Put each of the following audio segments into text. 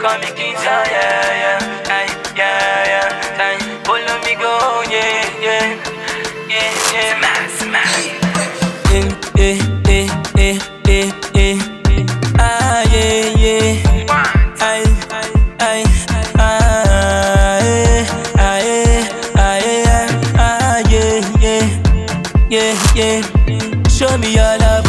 call me King John, yeah, yeah, ay, yeah, yeah, ay, follow me go, yeah, yeah, yeah, yeah. Smash, smash. Eh, eh, eh, eh, eh, eh. Ah, yeah, yeah. Ay, ay, ah, eh, ah, eh, ah, eh, ah, yeah, yeah, yeah, yeah. Show me your love,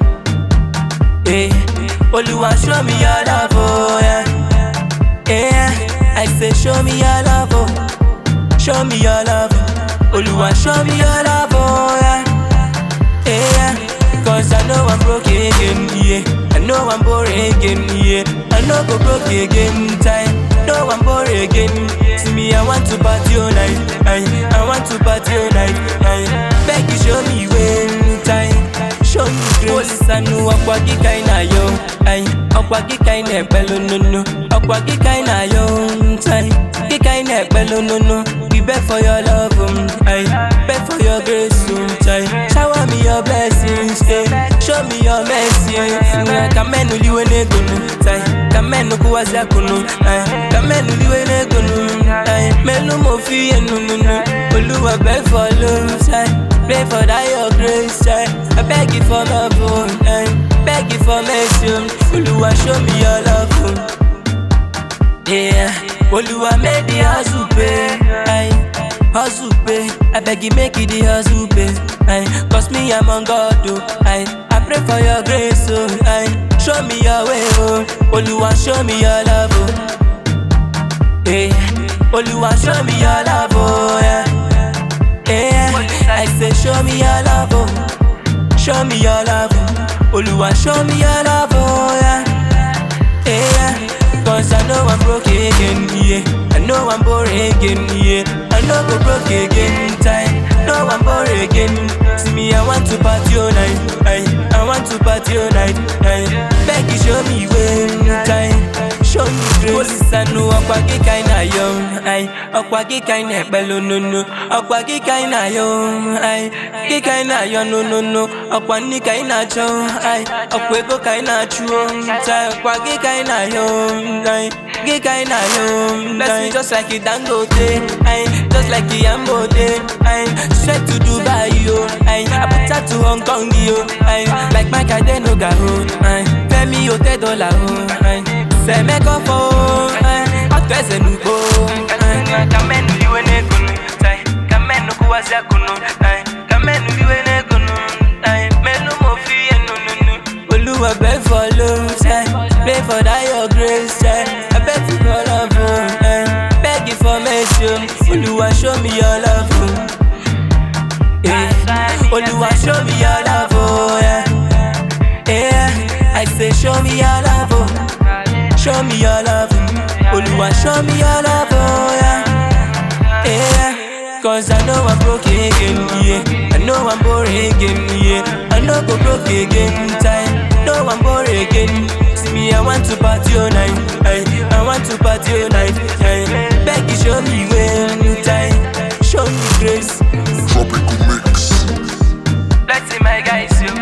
oh. Eh, Oluwa, show me your love, oh, yeah. Yeah, I say show me your love, oh. Show me your love, oh. Oluwa, show me your love, oh, yeah. Yeah, cause I know I'm broke again, yeah. I know I'm boring again, yeah. I know go broke again, time. No, I'm boring again. See me, I want to party all night, aye. I want to party all night, aye. Beg you, show me when time. Show me grace. Police, I know ọ̀pọ̀ kíkà iná yọ, aye. ọ̀pọ̀ kíkà iná ẹ̀pẹ́ lónúnú. ọ̀pọ̀ kíkà iná yọ, time. Kíkà iná ẹ̀pẹ́ lónúnú. We beg for your love, um, aye. Beg for your grace, um, time. Shower me your blessings, eh. Show me your mercy. eh. Kamenu liwe negunu, tai. Kamenu kuwazia kunu, ai. Kamenu liwe negunu, ai. Melu mo fi enu nunu. Oluwa beg for love, tai. Pray for that your grace, tai. I beg you for love, oh, ai. Beg you for mercy, um. Oluwa show me your love, um. Yeah, Oluwa make the hustle pay. Aye, hustle pay. I beg you make it the hustle pay. Aye, cause me I'm on God, oh. Aye, I pray for your grace, oh. Aye, show me your way, oh. Oluwa show me your love, oh. Yeah, Oluwa show me your love, oh. Yeah, yeah. I say show me your love, oh. Show me your love, oh. Oluwa show me your love, oh. Yeah. Yeah, cause I know I'm broke again, yeah. I know I'm boring again, yeah. I know go broke again, time. No, I'm boring again. See me, I want to party all night, aye. I want to party all night, aye. Beg you, show me when time. Show me grace. Police, I know ọ̀pá kíkà iná yọ, aye. ọ̀pá kíkà iná ẹ̀pẹ́ lónúnú. ọ̀pá kíkà iná yọ, aye. kíkà iná yọ, no, no, no. ọ̀pá níkà iná jọ, aye. ọ̀pá ego ka iná chu, tai. ọ̀pá kíkà iná yọ, aye. kíkà iná yọ, Bless me just like it Dangote, aye. just like it Yambote, aye. straight to Dubai, yo, aye. Abuja to Hong Kong, yo, aye. like Mike Adenoga, oh, aye. Femi Ote Dollar, oh, aye. Semeko fo, aye. Ọ̀tọ̀ ẹsẹ̀ nùgbò, aye. Kamenu liwe negunu, tai. Kamenu kuwazia kunu, aye. Kamenu liwe negunu, aye. Melu mo fi enu nunu. Oluwa beg for love, aye. Pray for that your grace, aye. I beg you for love, oh, aye. Beg you for mercy, oh. Oluwa show me your love, oh. Yeah. Oluwa show me your love, oh, yeah. Yeah, I say show me your love, oh. Show me your love, oh. Oluwa show me your love, oh, yeah. Yeah, cause I know I'm broke again, yeah. I know I'm boring again, yeah. I know go broke again, time. No, I'm boring again. See me, I want to party all night, aye. I want to party all night, aye. Beg you, show me when time. Show me grace. Tropical mix. Let's see my guys, you.